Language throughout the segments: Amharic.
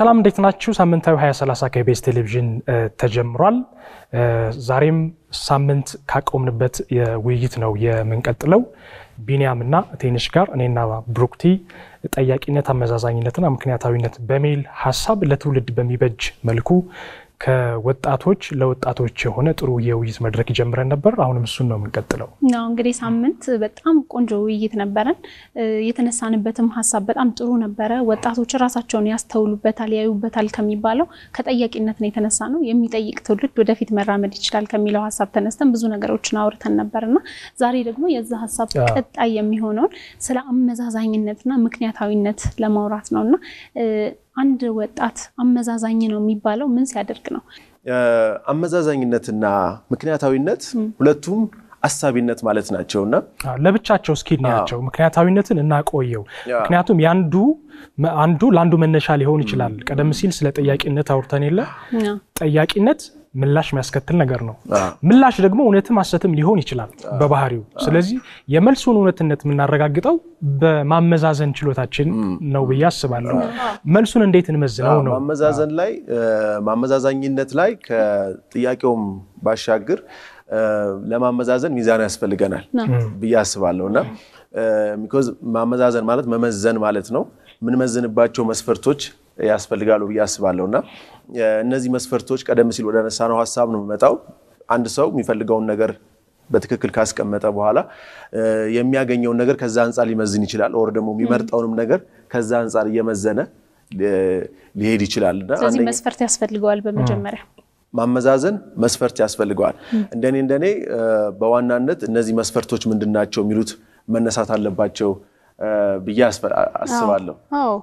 ሰላም እንዴት ናችሁ? ሳምንታዊ 2030 ከኢቢኤስ ቴሌቪዥን ተጀምሯል። ዛሬም ሳምንት ካቆምንበት የውይይት ነው የምንቀጥለው። ቢኒያምና ቴንሽ ጋር እኔና ብሩክቲ ጠያቂነት፣ አመዛዛኝነትና ምክንያታዊነት በሚል ሀሳብ ለትውልድ በሚበጅ መልኩ ከወጣቶች ለወጣቶች የሆነ ጥሩ የውይይት መድረክ ጀምረን ነበር። አሁንም እሱን ነው የምንቀጥለው። ነው እንግዲህ ሳምንት በጣም ቆንጆ ውይይት ነበረን። የተነሳንበትም ሀሳብ በጣም ጥሩ ነበረ። ወጣቶች ራሳቸውን ያስተውሉበታል፣ ያዩበታል ከሚባለው ከጠያቂነት ነው የተነሳ ነው። የሚጠይቅ ትውልድ ወደፊት መራመድ ይችላል ከሚለው ሀሳብ ተነስተን ብዙ ነገሮችን አውርተን ነበር እና ዛሬ ደግሞ የዛ ሀሳብ ቀጣይ የሚሆነውን ስለ አመዛዛኝነትና ምክንያታዊነት ለማውራት ነው እና አንድ ወጣት አመዛዛኝ ነው የሚባለው ምን ሲያደርግ ነው? አመዛዛኝነትና ምክንያታዊነት ሁለቱም አሳቢነት ማለት ናቸው እና ለብቻቸው እስኪ እናያቸው። ምክንያታዊነትን እናቆየው። ምክንያቱም ያንዱ አንዱ ለአንዱ መነሻ ሊሆን ይችላል። ቀደም ሲል ስለ ጠያቂነት አውርተን የለ ጠያቂነት ምላሽ የሚያስከትል ነገር ነው። ምላሽ ደግሞ እውነትም ሐሰትም ሊሆን ይችላል በባህሪው። ስለዚህ የመልሱን እውነትነት የምናረጋግጠው በማመዛዘን ችሎታችን ነው ብዬ አስባለሁ። መልሱን እንዴት እንመዝነው ነው ማመዛዘን ላይ ማመዛዛኝነት ላይ ከጥያቄውም ባሻገር ለማመዛዘን ሚዛን ያስፈልገናል ብዬ አስባለሁ እና ቢኮዝ ማመዛዘን ማለት መመዘን ማለት ነው። የምንመዝንባቸው መስፈርቶች ያስፈልጋሉ ብዬ አስባለሁ እና እነዚህ መስፈርቶች ቀደም ሲል ወደ ነሳነው ሀሳብ ነው የምመጣው። አንድ ሰው የሚፈልገውን ነገር በትክክል ካስቀመጠ በኋላ የሚያገኘውን ነገር ከዛ አንጻር ሊመዝን ይችላል። ኦር ደግሞ የሚመርጠውንም ነገር ከዛ አንጻር እየመዘነ ሊሄድ ይችላል። ስለዚህ መስፈርት ያስፈልገዋል በመጀመሪያ ማመዛዘን መስፈርት ያስፈልገዋል። እንደኔ እንደኔ በዋናነት እነዚህ መስፈርቶች ምንድን ናቸው የሚሉት መነሳት አለባቸው ብዬ አስባለሁ። አዎ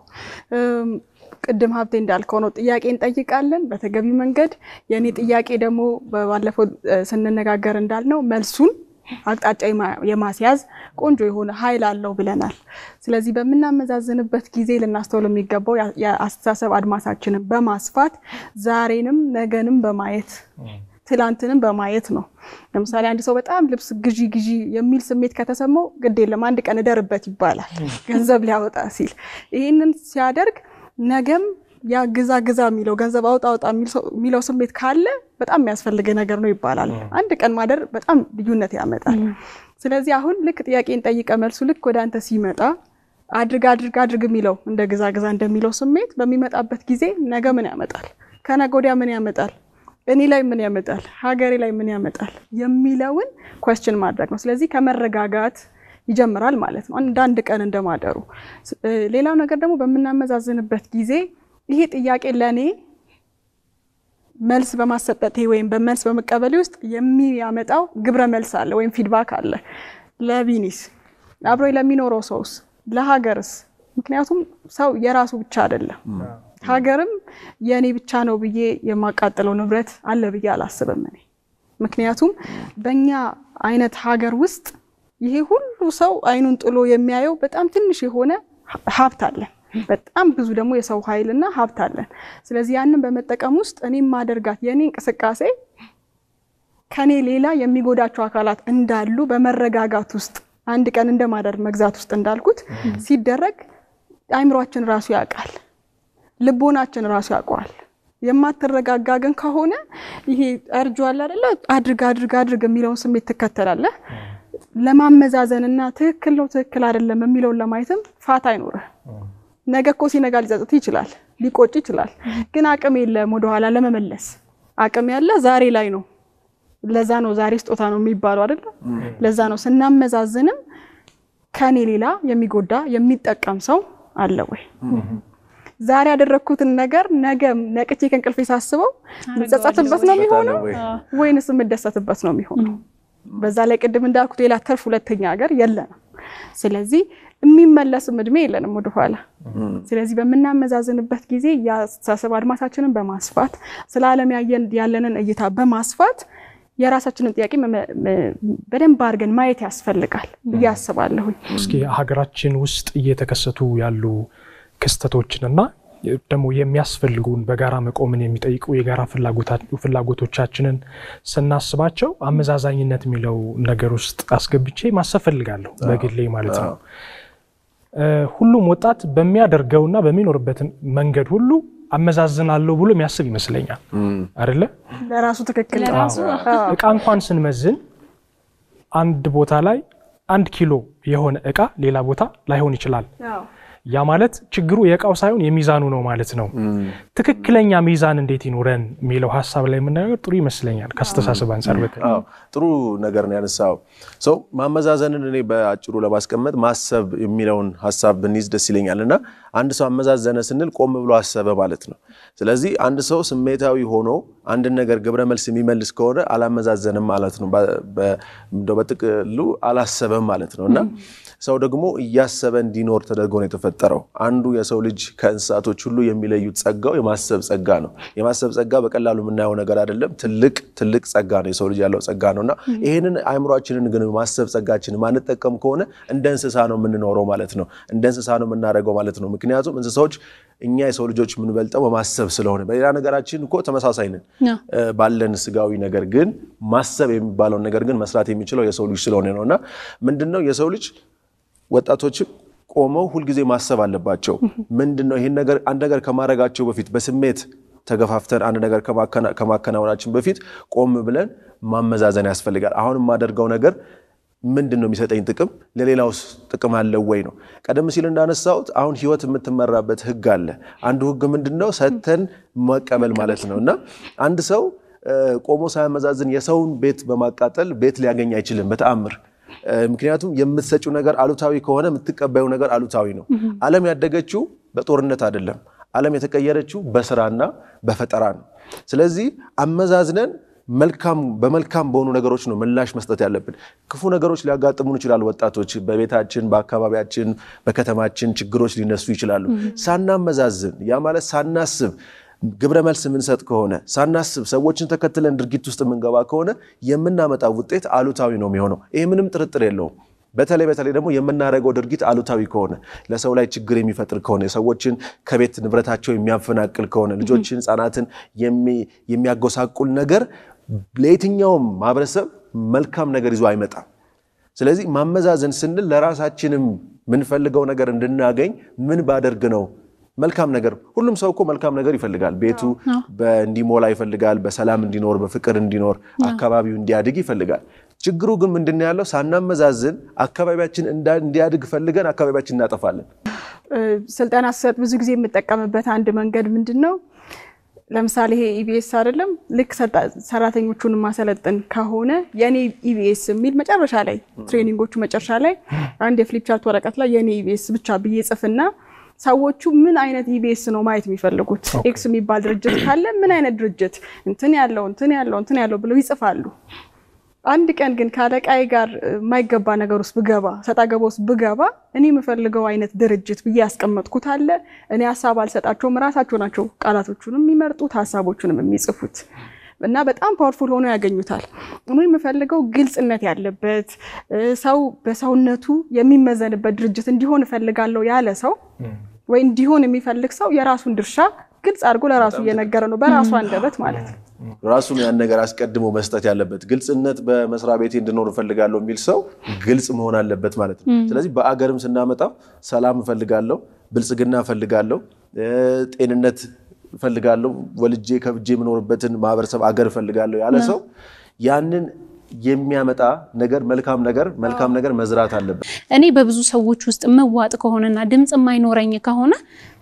ቅድም ሀብቴ እንዳልከው ነው። ጥያቄ እንጠይቃለን በተገቢ መንገድ። የእኔ ጥያቄ ደግሞ ባለፈው ስንነጋገር እንዳልነው መልሱን አቅጣጫ የማስያዝ ቆንጆ የሆነ ኃይል አለው ብለናል። ስለዚህ በምናመዛዝንበት ጊዜ ልናስተውል የሚገባው የአስተሳሰብ አድማሳችንን በማስፋት ዛሬንም ነገንም በማየት ትላንትንም በማየት ነው። ለምሳሌ አንድ ሰው በጣም ልብስ ግዢ ግዢ የሚል ስሜት ከተሰማው ግድ የለም አንድ ቀን እደርበት ይባላል፣ ገንዘብ ሊያወጣ ሲል። ይህንን ሲያደርግ ነገም ያ ግዛ ግዛ የሚለው ገንዘብ አውጣ አውጣ የሚለው ስሜት ካለ በጣም የሚያስፈልግ ነገር ነው ይባላል። አንድ ቀን ማደር በጣም ልዩነት ያመጣል። ስለዚህ አሁን ልክ ጥያቄን ጠይቀ መልሱ ልክ ወደ አንተ ሲመጣ አድርግ አድርግ አድርግ የሚለው እንደ ግዛ ግዛ እንደሚለው ስሜት በሚመጣበት ጊዜ ነገ ምን ያመጣል፣ ከነገ ወዲያ ምን ያመጣል፣ እኔ ላይ ምን ያመጣል፣ ሀገሬ ላይ ምን ያመጣል የሚለውን ኮስችን ማድረግ ነው። ስለዚህ ከመረጋጋት ይጀምራል ማለት ነው፣ እንደ አንድ ቀን እንደማደሩ። ሌላው ነገር ደግሞ በምናመዛዝንበት ጊዜ ይሄ ጥያቄ ለእኔ መልስ በማሰጠቴ ወይም በመልስ በመቀበሌ ውስጥ የሚያመጣው ግብረ መልስ አለ ወይም ፊድባክ አለ። ለቢኒስ አብሮ ለሚኖረው ሰውስ፣ ለሀገርስ? ምክንያቱም ሰው የራሱ ብቻ አይደለም። ሀገርም የእኔ ብቻ ነው ብዬ የማቃጥለው ንብረት አለ ብዬ አላስብም እኔ። ምክንያቱም በእኛ አይነት ሀገር ውስጥ ይሄ ሁሉ ሰው አይኑን ጥሎ የሚያየው በጣም ትንሽ የሆነ ሀብት አለን። በጣም ብዙ ደግሞ የሰው ኃይልና ሀብት አለን። ስለዚህ ያንን በመጠቀም ውስጥ እኔ ማደርጋት የእኔ እንቅስቃሴ ከኔ ሌላ የሚጎዳቸው አካላት እንዳሉ በመረጋጋት ውስጥ አንድ ቀን እንደማደር መግዛት ውስጥ እንዳልኩት ሲደረግ አይምሯችን ራሱ ያውቃል፣ ልቦናችን ራሱ ያውቀዋል። የማትረጋጋ ግን ከሆነ ይሄ እርጇል አይደለ አድርግ አድርግ አድርግ የሚለውን ስሜት ትከተላለህ። ለማመዛዘንና ትክክል ነው ትክክል አይደለም የሚለውን ለማየትም ፋታ አይኖርህ። ነገ እኮ ሲነጋ ሊጸጽት ይችላል፣ ሊቆጭ ይችላል። ግን አቅም የለም ወደኋላ ለመመለስ አቅም ያለ ዛሬ ላይ ነው። ለዛ ነው ዛሬ ስጦታ ነው የሚባለው አይደለ? ለዛ ነው ስናመዛዝንም ከኔ ሌላ የሚጎዳ የሚጠቀም ሰው አለ ወይ? ዛሬ ያደረግኩትን ነገር ነገ ነቅቼ ከእንቅልፌ ሳስበው የምጸጸትበት ነው የሚሆነው ወይንስ የምደሰትበት ነው የሚሆነው? በዛ ላይ ቅድም እንዳልኩት ሌላ ተርፍ ሁለተኛ ሀገር የለንም። ስለዚህ የሚመለስም እድሜ የለንም ወደኋላ። ስለዚህ በምናመዛዝንበት ጊዜ የአስተሳሰብ አድማሳችንን በማስፋት ስለ ዓለም ያለንን እይታ በማስፋት የራሳችንን ጥያቄ በደንብ አድርገን ማየት ያስፈልጋል ብዬ አስባለሁኝ። እስኪ ሀገራችን ውስጥ እየተከሰቱ ያሉ ክስተቶችንና ደግሞ የሚያስፈልጉን በጋራ መቆምን የሚጠይቁ የጋራ ፍላጎቶቻችንን ስናስባቸው አመዛዛኝነት የሚለው ነገር ውስጥ አስገብቼ ማሰብ ፈልጋለሁ በግሌ ማለት ነው። ሁሉም ወጣት በሚያደርገውና በሚኖርበት መንገድ ሁሉ አመዛዝናለሁ ብሎ የሚያስብ ይመስለኛል አይደለ? ለራሱ ትክክል ነው። ለራሱ እቃ እንኳን ስንመዝን አንድ ቦታ ላይ አንድ ኪሎ የሆነ እቃ ሌላ ቦታ ላይሆን ይችላል። አዎ። ያ ማለት ችግሩ የእቃው ሳይሆን የሚዛኑ ነው ማለት ነው። ትክክለኛ ሚዛን እንዴት ይኑረን የሚለው ሀሳብ ላይ የምናየው ጥሩ ይመስለኛል ከአስተሳሰብ አንጻር በተለይ አዎ ጥሩ ነገር ነው ያነሳው። ሰው ማመዛዘንን እኔ በአጭሩ ለማስቀመጥ ማሰብ የሚለውን ሀሳብ ብንይዝ ደስ ይለኛል እና አንድ ሰው አመዛዘነ ስንል ቆም ብሎ አሰበ ማለት ነው። ስለዚህ አንድ ሰው ስሜታዊ ሆኖ አንድን ነገር ግብረ መልስ የሚመልስ ከሆነ አላመዛዘንም ማለት ነው። በ- በ- እንደው በጥቅሉ አላሰበም ማለት ነው እና ሰው ደግሞ እያሰበ እንዲኖር ተደርጎ ነው የተፈጠረው። አንዱ የሰው ልጅ ከእንስሳቶች ሁሉ የሚለዩት ጸጋው የማሰብ ጸጋ ነው። የማሰብ ጸጋ በቀላሉ የምናየው ነገር አይደለም። ትልቅ ትልቅ ጸጋ ነው የሰው ልጅ ያለው ጸጋ ነው እና ይህንን አእምሯችንን ግን ማሰብ ጸጋችን ማንጠቀም ከሆነ እንደ እንስሳ ነው የምንኖረው ማለት ነው። እንደ እንስሳ ነው የምናደርገው ማለት ነው። ምክንያቱም እንስሳዎች እኛ የሰው ልጆች የምንበልጠው በማሰብ ስለሆነ፣ በሌላ ነገራችን እኮ ተመሳሳይ ነን እ፣ ባለን ስጋዊ ነገር ግን ማሰብ የሚባለውን ነገር ግን መስራት የሚችለው የሰው ልጅ ስለሆነ ነው እና ምንድን ነው የሰው ልጅ ወጣቶችም ቆመው ሁልጊዜ ማሰብ አለባቸው። ምንድን ነው ይህን ነገር አንድ ነገር ከማድረጋቸው በፊት በስሜት ተገፋፍተን አንድ ነገር ከማከና- ከማከናወናችን በፊት ቆም ብለን ማመዛዘን ያስፈልጋል። አሁን የማደርገው ነገር ምንድን ነው የሚሰጠኝ ጥቅም? ለሌላውስ ጥቅም አለው ወይ ነው። ቀደም ሲል እንዳነሳሁት አሁን ህይወት የምትመራበት ህግ አለ። አንዱ ህግ ምንድን ነው? ሰጥተን መቀበል ማለት ነው እና አንድ ሰው እ፣ ቆሞ ሳያመዛዝን የሰውን ቤት በማቃጠል ቤት ሊያገኝ አይችልም በተአምር እ፣ ምክንያቱም የምትሰጪው ነገር አሉታዊ ከሆነ የምትቀበዩ ነገር አሉታዊ ነው። ዓለም ያደገችው በጦርነት አይደለም። ዓለም የተቀየረችው በስራና በፈጠራ ነው። ስለዚህ አመዛዝነን መልካም በመልካም በሆኑ ነገሮች ነው ምላሽ መስጠት ያለብን። ክፉ ነገሮች ሊያጋጥሙን ይችላሉ። ወጣቶች በቤታችን፣ በአካባቢያችን፣ በከተማችን ችግሮች ሊነሱ ይችላሉ። ሳናመዛዝን ያ ማለት ሳናስብ ግብረ መልስ የምንሰጥ ከሆነ ሳናስብ ሰዎችን ተከትለን ድርጊት ውስጥ የምንገባ ከሆነ የምናመጣው ውጤት አሉታዊ ነው የሚሆነው። ይህ ምንም ጥርጥር የለውም። በተለይ በተለይ ደግሞ የምናደርገው ድርጊት አሉታዊ ከሆነ ለሰው ላይ ችግር የሚፈጥር ከሆነ ሰዎችን ከቤት ንብረታቸው የሚያፈናቅል ከሆነ ልጆችን፣ ሕፃናትን የሚ- የሚያጎሳቁል ነገር ለየትኛውም ማህበረሰብ መልካም ነገር ይዞ አይመጣም። ስለዚህ ማመዛዘን ስንል ለራሳችንም የምንፈልገው ነገር እንድናገኝ ምን ባደርግ ነው መልካም ነገር። ሁሉም ሰው እኮ መልካም ነገር ይፈልጋል። ቤቱ እንዲሞላ ይፈልጋል። በሰላም እንዲኖር፣ በፍቅር እንዲኖር፣ አካባቢው እንዲያድግ ይፈልጋል። ችግሩ ግን ምንድን ነው ያለው? ሳናመዛዝን አካባቢያችን እንዳ- እንዲያድግ ፈልገን አካባቢያችን እናጠፋለን። ስልጠና ስሰጥ ብዙ ጊዜ የምጠቀምበት አንድ መንገድ ምንድን ነው? ለምሳሌ ይሄ ኢቢኤስ አይደለም ልክ ሰልጣ- ሰራተኞቹን ማሰለጥን ከሆነ የኔ ኢቢኤስ የሚል መጨረሻ ላይ ትሬኒንጎቹ መጨረሻ ላይ አንድ የፍሊፕ ቻርት ወረቀት ላይ የኔ ኢቢኤስ ብቻ ብዬ ጽፍና ሰዎቹ ምን አይነት ኢቢኤስ ነው ማየት የሚፈልጉት? ኤክስ የሚባል ድርጅት ካለ ምን አይነት ድርጅት እንትን ያለው እንትን ያለው እንትን ያለው ብለው ይጽፋሉ። አንድ ቀን ግን ከአለቃዬ ጋር የማይገባ ነገር ውስጥ ብገባ ሰጣ ገባ ውስጥ ብገባ እኔ የምፈልገው አይነት ድርጅት ብዬ ያስቀመጥኩት አለ። እኔ ሀሳብ አልሰጣቸውም። ራሳቸው ናቸው ቃላቶቹንም የሚመርጡት ሀሳቦቹንም የሚጽፉት እና በጣም ፓወርፉል ሆኖ ያገኙታል። እኔ የምፈልገው ግልጽነት ያለበት ሰው በሰውነቱ የሚመዘንበት ድርጅት እንዲሆን እፈልጋለሁ ያለ ሰው ወይ እንዲሆን የሚፈልግ ሰው የራሱን ድርሻ ግልጽ አድርጎ ለራሱ እየነገረ ነው፣ በራሱ አንደበት ማለት ነው። ራሱን ያን ነገር አስቀድሞ መስጠት ያለበት ግልጽነት በመስሪያ ቤቴ እንድኖር እፈልጋለሁ የሚል ሰው ግልጽ መሆን አለበት ማለት ነው። ስለዚህ በአገርም ስናመጣው ሰላም እፈልጋለሁ፣ ብልጽግና እፈልጋለሁ፣ ጤንነት እፈልጋለሁ፣ ወልጄ ከብጄ የምኖርበትን ማህበረሰብ አገር እፈልጋለሁ ያለ ሰው ያንን የሚያመጣ ነገር መልካም ነገር መልካም ነገር መዝራት አለበት። እኔ በብዙ ሰዎች ውስጥ መዋጥ ከሆነና ድምፅ የማይኖረኝ ከሆነ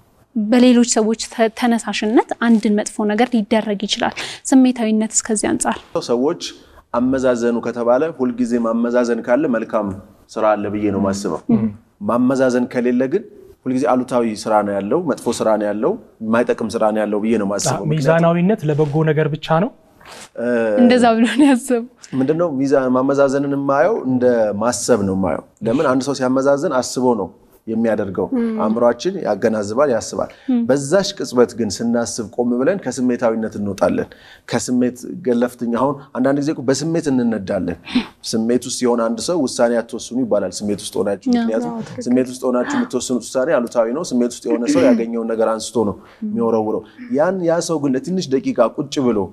በሌሎች ሰዎች ተ- ተነሳሽነት አንድን መጥፎ ነገር ሊደረግ ይችላል። ስሜታዊነት እስከዚህ አንጻር ሰዎች አመዛዘኑ ከተባለ ሁልጊዜ ማመዛዘን ካለ መልካም ስራ አለ ብዬ ነው የማስበው። ማመዛዘን ከሌለ ግን ሁልጊዜ አሉታዊ ስራ ነው ያለው፣ መጥፎ ስራ ነው ያለው፣ የማይጠቅም ስራ ነው ያለው ብዬ ነው የማስበው። ሚዛናዊነት ለበጎ ነገር ብቻ ነው። እንደዛ ብሎ ነው ያሰቡ። ምንድነው ሚዛን ማመዛዘንን የማየው እንደ ማሰብ ነው የማየው። ለምን አንድ ሰው ሲያመዛዝን አስቦ ነው የሚያደርገው። አእምሯችን ያገናዝባል፣ ያስባል። በዛሽ ቅጽበት ግን ስናስብ ቆም ብለን ከስሜታዊነት እንወጣለን። ከስሜት ገለፍተኛ አሁን አንዳንድ ጊዜ እኮ በስሜት እንነዳለን። ስሜት ውስጥ የሆነ አንድ ሰው ውሳኔ አትወስኑ ይባላል። ስሜት ውስጥ ሆናችሁ ምክንያቱም ስሜት ውስጥ ሆናችሁ የምትወስኑት ውሳኔ አሉታዊ ነው። ስሜት ውስጥ የሆነ ሰው ያገኘውን ነገር አንስቶ ነው የሚወረውረው። ያን ያ ሰው ግን ለትንሽ ደቂቃ ቁጭ ብሎ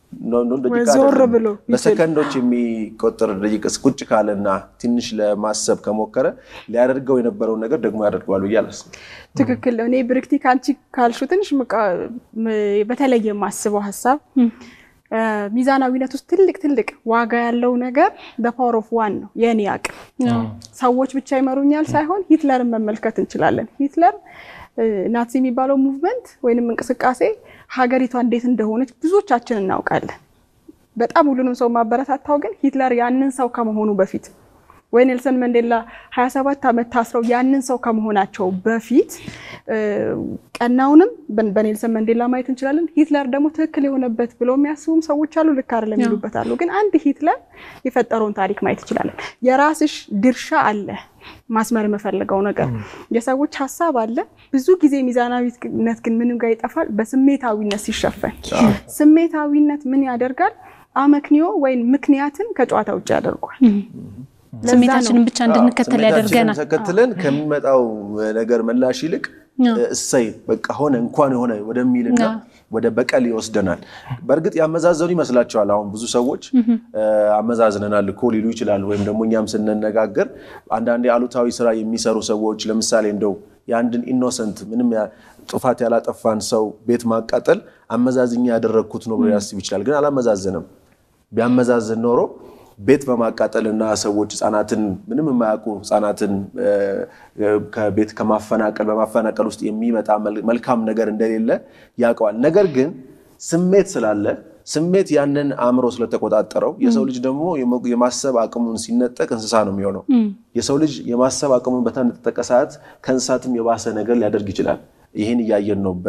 ዞር ብሎ በሰከንዶች የሚቆጠር ደቂቃ ቁጭ ካለና ትንሽ ለማሰብ ከሞከረ ሊያደርገው የነበረውን ነገር ደግሞ ያደርገዋል ብዬ አላስብም። ትክክል ነው። እኔ ብርክቲ ከአንቺ ካልሹ ትንሽ በተለየ የማስበው ሀሳብ ሚዛናዊነት ውስጥ ትልቅ ትልቅ ዋጋ ያለው ነገር በፓወር ኦፍ ዋን ነው። የእኔ አቅም ሰዎች ብቻ ይመሩኛል ሳይሆን ሂትለርን መመልከት እንችላለን። ሂትለር ናዚ የሚባለው ሙቭመንት ወይንም እንቅስቃሴ ሀገሪቷ እንዴት እንደሆነች ብዙዎቻችን እናውቃለን። በጣም ሁሉንም ሰው ማበረታታው ግን ሂትለር ያንን ሰው ከመሆኑ በፊት ወይ ኔልሰን መንዴላ 27 ዓመት ታስረው ያንን ሰው ከመሆናቸው በፊት ቀናውንም በኔልሰን መንዴላ ማየት እንችላለን። ሂትለር ደግሞ ትክክል የሆነበት ብለው የሚያስቡም ሰዎች አሉ፣ ልክ አይደለም የሚሉበት አሉ። ግን አንድ ሂትለር የፈጠረውን ታሪክ ማየት እንችላለን። የራስሽ ድርሻ አለ። ማስመር የምፈልገው ነገር የሰዎች ሀሳብ አለ። ብዙ ጊዜ ሚዛናዊነት ግን ምንም ጋር ይጠፋል፣ በስሜታዊነት ሲሸፈን። ስሜታዊነት ምን ያደርጋል? አመክንዮ ወይም ምክንያትን ከጨዋታ ውጭ ያደርጓል። ስሜታችንን ብቻ እንድንከተል ያደርገናል። ተከትለን ከሚመጣው ነገር ምላሽ ይልቅ እሰይ በቃ ሆነ እንኳን የሆነ ወደሚልና ወደ በቀል ይወስደናል። በእርግጥ ያመዛዘኑ ይመስላቸዋል። አሁን ብዙ ሰዎች አመዛዝነናል እኮ ሊሉ ይችላሉ። ወይም ደግሞ እኛም ስንነጋገር አንዳንዴ አሉታዊ ስራ የሚሰሩ ሰዎች ለምሳሌ እንደው የአንድን ኢኖሰንት ምንም ጥፋት ያላጠፋን ሰው ቤት ማቃጠል አመዛዝኛ ያደረግኩት ነው ብሎ ያስብ ይችላል። ግን አላመዛዘንም። ቢያመዛዝን ኖሮ ቤት በማቃጠል እና ሰዎች ህጻናትን ምንም የማያውቁ ህጻናትን ከቤት ከማፈናቀል በማፈናቀል ውስጥ የሚመጣ መልካም ነገር እንደሌለ ያውቀዋል። ነገር ግን ስሜት ስላለ ስሜት ያንን አእምሮ ስለተቆጣጠረው የሰው ልጅ ደግሞ የማሰብ አቅሙን ሲነጠቅ እንስሳ ነው የሚሆነው። የሰው ልጅ የማሰብ አቅሙን በተነጠቀ ሰዓት ከእንስሳትም የባሰ ነገር ሊያደርግ ይችላል። ይህን እያየን ነው።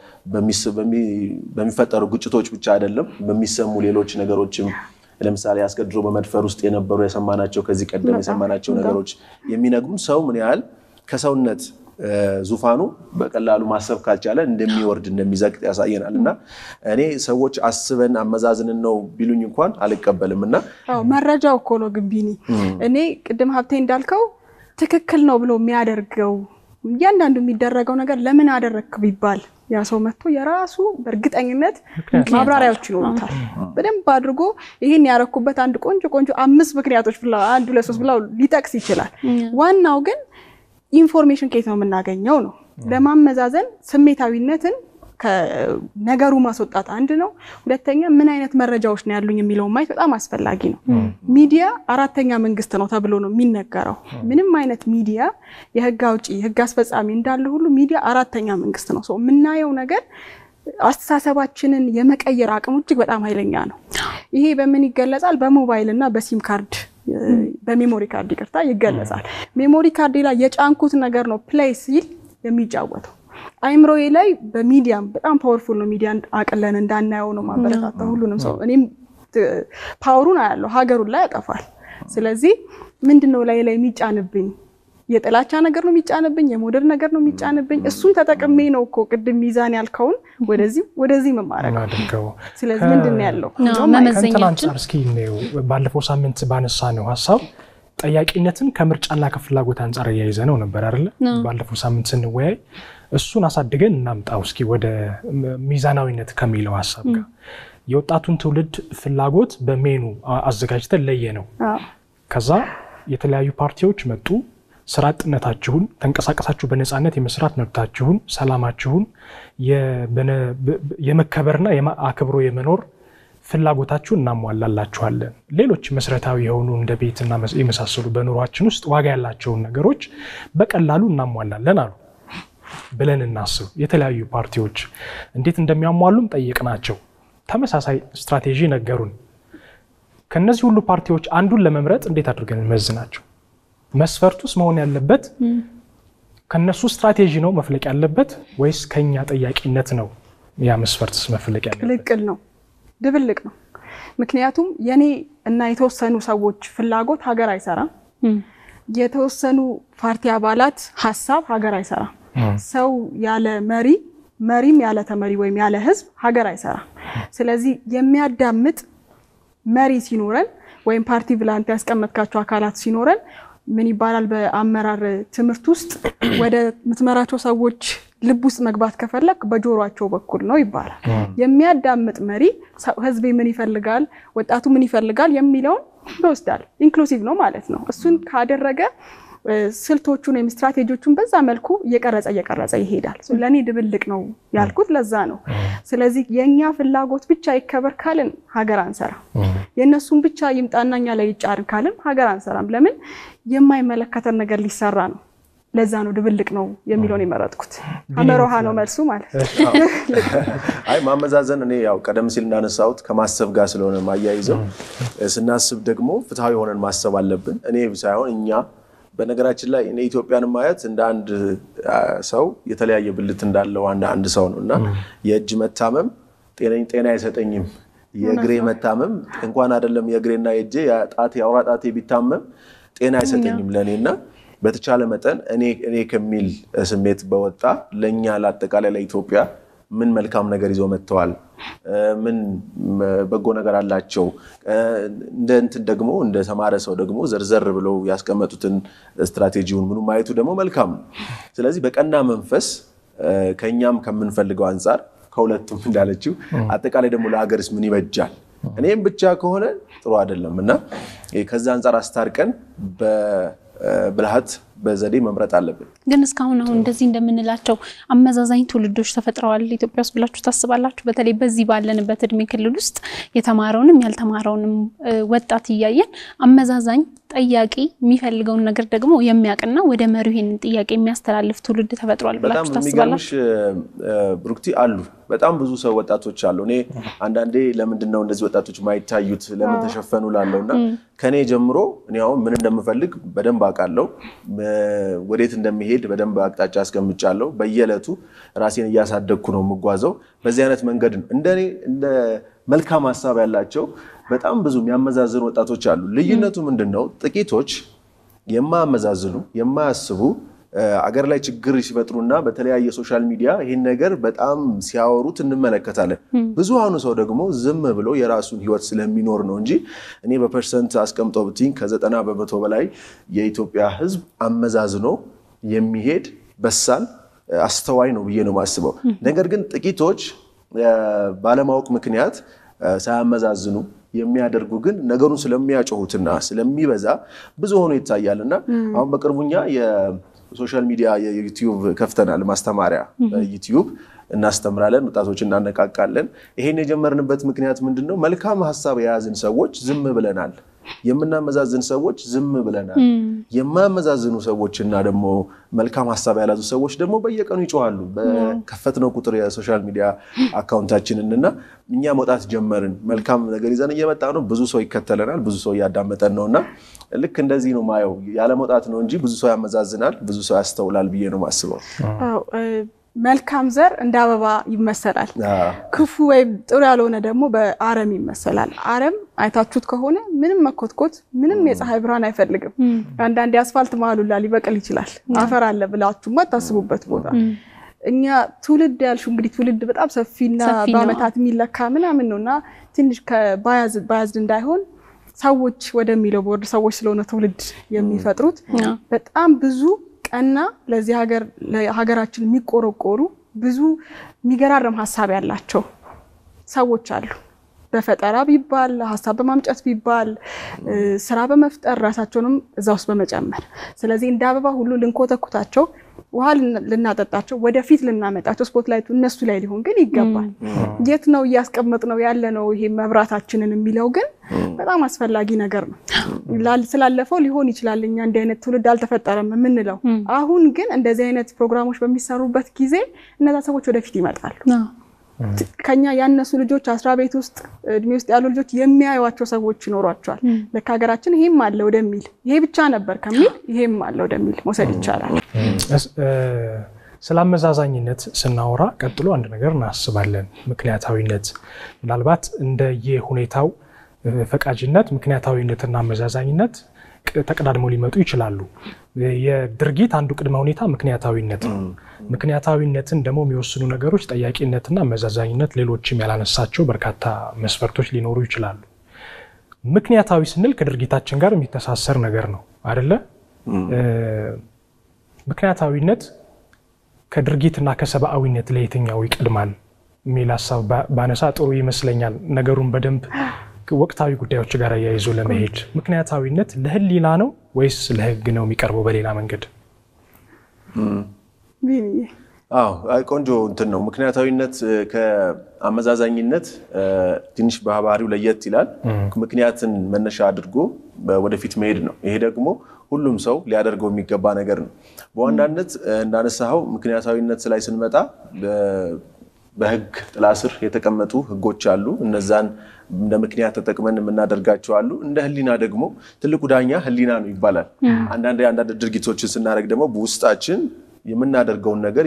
በሚፈጠሩ ግጭቶች ብቻ አይደለም፣ በሚሰሙ ሌሎች ነገሮችም ለምሳሌ አስገድዶ በመድፈር ውስጥ የነበሩ የሰማናቸው ከዚህ ቀደም የሰማናቸው ነገሮች የሚነግሩን ሰው ምን ያህል ከሰውነት ዙፋኑ በቀላሉ ማሰብ ካልቻለ እንደሚወርድ እንደሚዘቅጥ ያሳየናል። እና እኔ ሰዎች አስበን አመዛዝንን ነው ቢሉኝ እንኳን አልቀበልም። እና መረጃው እኮ ነው ግንቢኒ እኔ ቅድም ሀብቴ እንዳልከው ትክክል ነው ብሎ የሚያደርገው እያንዳንዱ የሚደረገው ነገር ለምን አደረግክ ቢባል ያ ሰው መጥቶ የራሱ በእርግጠኝነት ማብራሪያዎች ይኖሩታል። በደንብ አድርጎ ይህን ያረኩበት አንድ ቆንጆ ቆንጆ አምስት ምክንያቶች ብላ አንድ ሁለት ሶስት ብላ ሊጠቅስ ይችላል። ዋናው ግን ኢንፎርሜሽን ከየት ነው የምናገኘው ነው። ለማመዛዘን ስሜታዊነትን ከነገሩ ማስወጣት አንድ ነው። ሁለተኛ ምን አይነት መረጃዎች ነው ያሉኝ የሚለውን ማየት በጣም አስፈላጊ ነው። ሚዲያ አራተኛ መንግስት ነው ተብሎ ነው የሚነገረው። ምንም አይነት ሚዲያ የህግ አውጪ የህግ አስፈጻሚ እንዳለ ሁሉ ሚዲያ አራተኛ መንግስት ነው። የምናየው ነገር አስተሳሰባችንን የመቀየር አቅሙ እጅግ በጣም ኃይለኛ ነው። ይሄ በምን ይገለጻል? በሞባይል እና በሲም ካርድ በሜሞሪ ካርድ ይቅርታ ይገለጻል። ሜሞሪ ካርድ ላይ የጫንኩት ነገር ነው ፕሌይ ሲል የሚጫወተው አይምሮዬ ላይ በሚዲያም በጣም ፓወርፉል ነው። ሚዲያ አቅለን እንዳናየው ነው ማበረታታ ሁሉንም ሰው እኔም ፓወሩን አያለሁ ሀገሩን ላይ ያጠፋል። ስለዚህ ምንድን ነው ላይ ላይ የሚጫንብኝ የጥላቻ ነገር ነው የሚጫንብኝ፣ የሞደር ነገር ነው የሚጫንብኝ። እሱን ተጠቅሜ ነው እኮ ቅድም ሚዛን ያልከውን ወደዚህ ወደዚህ መማረግ። ስለዚህ ምንድን ነው ያለው ከእንትን አንጻር እስኪ እንየው። ባለፈው ሳምንት ባነሳ ነው ሀሳብ ጠያቂነትን ከምርጫና ከፍላጎት አንጻር እያይዘ ነው ነበር አይደለ? ባለፈው ሳምንት ስንወያይ እሱን አሳድገን እናምጣው እስኪ ወደ ሚዛናዊነት ከሚለው ሀሳብ ጋር የወጣቱን ትውልድ ፍላጎት በሜኑ አዘጋጅተን ለየ ነው። ከዛ የተለያዩ ፓርቲዎች መጡ። ስራ አጥነታችሁን፣ ተንቀሳቀሳችሁ በነፃነት የመስራት መብታችሁን፣ ሰላማችሁን፣ የመከበርና አክብሮ የመኖር ፍላጎታችሁን እናሟላላችኋለን። ሌሎች መሰረታዊ የሆኑ እንደ ቤትና የመሳሰሉ በኑሯችን ውስጥ ዋጋ ያላቸውን ነገሮች በቀላሉ እናሟላለን አሉ ብለን እናስብ። የተለያዩ ፓርቲዎች እንዴት እንደሚያሟሉም ጠየቅናቸው። ተመሳሳይ ስትራቴጂ ነገሩን። ከነዚህ ሁሉ ፓርቲዎች አንዱን ለመምረጥ እንዴት አድርገን እንመዝናቸው? መስፈርቱስ መሆን ያለበት ከነሱ ስትራቴጂ ነው መፍለቅ ያለበት ወይስ ከኛ ጠያቂነት ነው? ያ መስፈርትስ መፍለቅ ያለበት? ቅልቅል ነው፣ ድብልቅ ነው። ምክንያቱም የኔ እና የተወሰኑ ሰዎች ፍላጎት ሀገር አይሰራም። የተወሰኑ ፓርቲ አባላት ሀሳብ ሀገር አይሰራም። ሰው ያለ መሪ መሪም ያለ ተመሪ ወይም ያለ ህዝብ ሀገር አይሰራም። ስለዚህ የሚያዳምጥ መሪ ሲኖረን ወይም ፓርቲ ብላንት ያስቀመጥካቸው አካላት ሲኖረን ምን ይባላል በአመራር ትምህርት ውስጥ ወደ ምትመራቸው ሰዎች ልብ ውስጥ መግባት ከፈለግ በጆሯቸው በኩል ነው ይባላል። የሚያዳምጥ መሪ ህዝቤ ምን ይፈልጋል፣ ወጣቱ ምን ይፈልጋል የሚለውን ይወስዳል። ኢንክሉሲቭ ነው ማለት ነው። እሱን ካደረገ ስልቶቹን ወይም ስትራቴጂዎቹን በዛ መልኩ እየቀረጸ እየቀረጸ ይሄዳል። ለእኔ ድብልቅ ነው ያልኩት ለዛ ነው። ስለዚህ የእኛ ፍላጎት ብቻ ይከበር ካልን ሀገር አንሰራም። የእነሱን ብቻ ይምጣና እኛ ላይ ይጫርን ካልን ሀገር አንሰራም። ለምን የማይመለከተን ነገር ሊሰራ ነው። ለዛ ነው ድብልቅ ነው የሚለውን የመረጥኩት። አመሮሃ ነው መልሱ ማለት ነው። አይ ማመዛዘን እኔ ያው ቀደም ሲል እንዳነሳሁት ከማሰብ ጋር ስለሆነ ማያይዘው ስናስብ ደግሞ ፍትሐዊ ሆነን ማሰብ አለብን። እኔ ሳይሆን እኛ በነገራችን ላይ እኔ ኢትዮጵያን ማየት እንደ አንድ ሰው የተለያየ ብልት እንዳለው አንድ አንድ ሰው ነው እና የእጅ መታመም ጤና አይሰጠኝም። የእግሬ መታመም እንኳን አይደለም የእግሬና የእጄ ጣቴ የአውራ ጣቴ ቢታመም ጤና አይሰጠኝም ለእኔ እና በተቻለ መጠን እኔ ከሚል ስሜት በወጣ ለእኛ ለአጠቃላይ ለኢትዮጵያ ምን መልካም ነገር ይዘው መጥተዋል፣ ምን በጎ ነገር አላቸው። እንደ እንትን ደግሞ እንደ ተማረ ሰው ደግሞ ዘርዘር ብለው ያስቀመጡትን ስትራቴጂውን ምኑ ማየቱ ደግሞ መልካም ነው። ስለዚህ በቀና መንፈስ ከእኛም ከምንፈልገው አንጻር ከሁለቱም እንዳለችው አጠቃላይ ደግሞ ለሀገርስ ምን ይበጃል እኔም ብቻ ከሆነ ጥሩ አይደለም እና ከዛ አንጻር አስታርቀን በብልሃት በዘዴ መምረጥ አለብን። ግን እስካሁን አሁን እንደዚህ እንደምንላቸው አመዛዛኝ ትውልዶች ተፈጥረዋል ኢትዮጵያ ውስጥ ብላችሁ ታስባላችሁ? በተለይ በዚህ ባለንበት እድሜ ክልል ውስጥ የተማረውንም ያልተማረውንም ወጣት እያየን አመዛዛኝ ጠያቂ የሚፈልገውን ነገር ደግሞ የሚያውቅና ወደ መሪው ይሄንን ጥያቄ የሚያስተላልፍ ትውልድ ተፈጥሯል በጣም ብላችሁ የሚገርምሽ ታስባላችሁ? ብሩክቲ አሉ በጣም ብዙ ሰው ወጣቶች አሉ። እኔ አንዳንዴ ለምንድን ነው እንደዚህ ወጣቶች ማይታዩት ለምን ተሸፈኑ ላለው እና ከኔ ጀምሮ እኔ አሁን ምን እንደምፈልግ በደንብ አውቃለሁ። ወዴት እንደሚሄድ በደንብ አቅጣጫ አስቀምጫለሁ። በየዕለቱ ራሴን እያሳደግኩ ነው የምጓዘው። በዚህ አይነት መንገድ ነው እንደኔ እንደ መልካም ሀሳብ ያላቸው በጣም ብዙ የሚያመዛዝኑ ወጣቶች አሉ። ልዩነቱ ምንድን ነው? ጥቂቶች የማያመዛዝኑ የማያስቡ አገር ላይ ችግር ሲፈጥሩና በተለያየ ሶሻል ሚዲያ ይህን ነገር በጣም ሲያወሩት እንመለከታለን። ብዙሃኑ ሰው ደግሞ ዝም ብሎ የራሱን ሕይወት ስለሚኖር ነው እንጂ እኔ በፐርሰንት አስቀምጠው ብትኝ ከዘጠና በመቶ በላይ የኢትዮጵያ ሕዝብ አመዛዝኖ የሚሄድ በሳል አስተዋይ ነው ብዬ ነው የማስበው። ነገር ግን ጥቂቶች ባለማወቅ ምክንያት ሳያመዛዝኑ የሚያደርጉ ግን ነገሩን ስለሚያጮሁትና ስለሚበዛ ብዙ ሆኖ ይታያል እና አሁን በቅርቡኛ የሶሻል ሚዲያ የዩቲዩብ ከፍተናል። ማስተማሪያ ዩቲዩብ እናስተምራለን፣ ወጣቶች እናነቃቃለን። ይሄን የጀመርንበት ምክንያት ምንድን ነው? መልካም ሀሳብ የያዝን ሰዎች ዝም ብለናል። የምናመዛዝን ሰዎች ዝም ብለናል። የማያመዛዝኑ ሰዎች እና ደግሞ መልካም ሀሳብ ያላዙ ሰዎች ደግሞ በየቀኑ ይጮሃሉ። በከፈትነው ቁጥር የሶሻል ሚዲያ አካውንታችንን እና እኛ መውጣት ጀመርን። መልካም ነገር ይዘን እየመጣ ነው። ብዙ ሰው ይከተለናል። ብዙ ሰው እያዳመጠን ነው እና ልክ እንደዚህ ነው ማየው። ያለ መውጣት ነው እንጂ ብዙ ሰው ያመዛዝናል፣ ብዙ ሰው ያስተውላል ብዬ ነው ማስበው። መልካም ዘር እንደ አበባ ይመሰላል። ክፉ ወይም ጥሩ ያልሆነ ደግሞ በአረም ይመሰላል። አረም አይታችሁት ከሆነ ምንም መኮትኮት፣ ምንም የፀሐይ ብርሃን አይፈልግም። አንዳንድ የአስፋልት መሀሉላ ሊበቅል ይችላል። አፈር አለ ብላችሁ ማታስቡበት ቦታ እኛ ትውልድ ያልሽው እንግዲህ ትውልድ በጣም ሰፊና በአመታት የሚለካ ምናምን ነው እና ትንሽ ባያዝድ እንዳይሆን ሰዎች ወደሚለው ቦርድ ሰዎች ስለሆነ ትውልድ የሚፈጥሩት በጣም ብዙ ቀና ለዚህ ሀገር ለሀገራችን የሚቆረቆሩ ብዙ የሚገራረም ሀሳብ ያላቸው ሰዎች አሉ። በፈጠራ ቢባል ሀሳብ በማምጨት ቢባል ስራ በመፍጠር ራሳቸውንም እዛ ውስጥ በመጨመር ስለዚህ እንደ አበባ ሁሉ ልንኮተኩታቸው፣ ውሃ ልናጠጣቸው፣ ወደፊት ልናመጣቸው ስፖትላይቱ እነሱ ላይ ሊሆን ግን ይገባል። የት ነው እያስቀመጥ ነው ያለ ነው ይሄ መብራታችንን የሚለው ግን በጣም አስፈላጊ ነገር ነው። ስላለፈው ሊሆን ይችላል እኛ እንዲህ አይነት ትውልድ አልተፈጠረም የምንለው፣ አሁን ግን እንደዚህ አይነት ፕሮግራሞች በሚሰሩበት ጊዜ እነዛ ሰዎች ወደፊት ይመጣሉ። ከኛ ያነሱ ልጆች አስራ ቤት ውስጥ እድሜ ውስጥ ያሉ ልጆች የሚያዩዋቸው ሰዎች ይኖሯቸዋል። ለካ ሀገራችን ይሄም አለ ወደሚል ይሄ ብቻ ነበር ከሚል ይሄም አለ ወደሚል መውሰድ ይቻላል። ስለ አመዛዛኝነት ስናወራ ቀጥሎ አንድ ነገር እናስባለን፣ ምክንያታዊነት። ምናልባት እንደየሁኔታው ፈቃጅነት፣ ምክንያታዊነትና አመዛዛኝነት ተቀዳድመው ሊመጡ ይችላሉ። የድርጊት አንዱ ቅድመ ሁኔታ ምክንያታዊነት ነው። ምክንያታዊነትን ደግሞ የሚወስኑ ነገሮች ጠያቂነትና አመዛዛኝነት፣ ሌሎችም ያላነሳቸው በርካታ መስፈርቶች ሊኖሩ ይችላሉ። ምክንያታዊ ስንል ከድርጊታችን ጋር የሚተሳሰር ነገር ነው አደለ? ምክንያታዊነት ከድርጊትና ከሰብአዊነት ለየትኛው ይቀድማል የሚል ሀሳብ ባነሳ ጥሩ ይመስለኛል። ነገሩን በደንብ ወቅታዊ ጉዳዮች ጋር አያይዞ ለመሄድ ምክንያታዊነት ለህሊና ነው ወይስ ለህግ ነው የሚቀርበው በሌላ መንገድ? አዎ ቆንጆ እንትን ነው። ምክንያታዊነት ከአመዛዛኝነት ትንሽ ባህሪው ለየት ይላል። ምክንያትን መነሻ አድርጎ ወደፊት መሄድ ነው። ይሄ ደግሞ ሁሉም ሰው ሊያደርገው የሚገባ ነገር ነው። በዋናነት እንዳነሳኸው ምክንያታዊነት ላይ ስንመጣ በህግ ጥላ ስር የተቀመጡ ህጎች አሉ። እነዛን እንደ ምክንያት ተጠቅመን የምናደርጋቸው አሉ። እንደ ህሊና ደግሞ ትልቁ ዳኛ ህሊና ነው ይባላል። አንዳንድ አንዳንድ ድርጊቶችን ስናደርግ ደግሞ በውስጣችን የምናደርገውን ነገር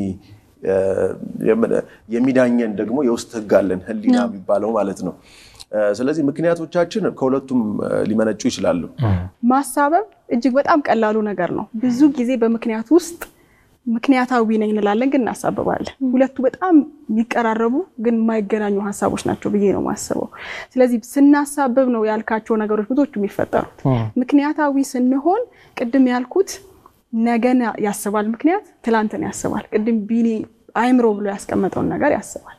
የሚዳኘን ደግሞ የውስጥ ህግ አለን፣ ህሊና የሚባለው ማለት ነው። ስለዚህ ምክንያቶቻችን ከሁለቱም ሊመነጩ ይችላሉ። ማሳበብ እጅግ በጣም ቀላሉ ነገር ነው። ብዙ ጊዜ በምክንያት ውስጥ ምክንያታዊ ነኝ እንላለን፣ ግን እናሳብባለን። ሁለቱ በጣም የሚቀራረቡ ግን የማይገናኙ ሀሳቦች ናቸው ብዬ ነው የማስበው። ስለዚህ ስናሳብብ ነው ያልካቸው ነገሮች ብዙዎቹ የሚፈጠሩት። ምክንያታዊ ስንሆን ቅድም ያልኩት ነገን ያስባል፣ ምክንያት ትላንትን ያስባል። ቅድም ቢኒ አይምሮ ብሎ ያስቀመጠውን ነገር ያስባል።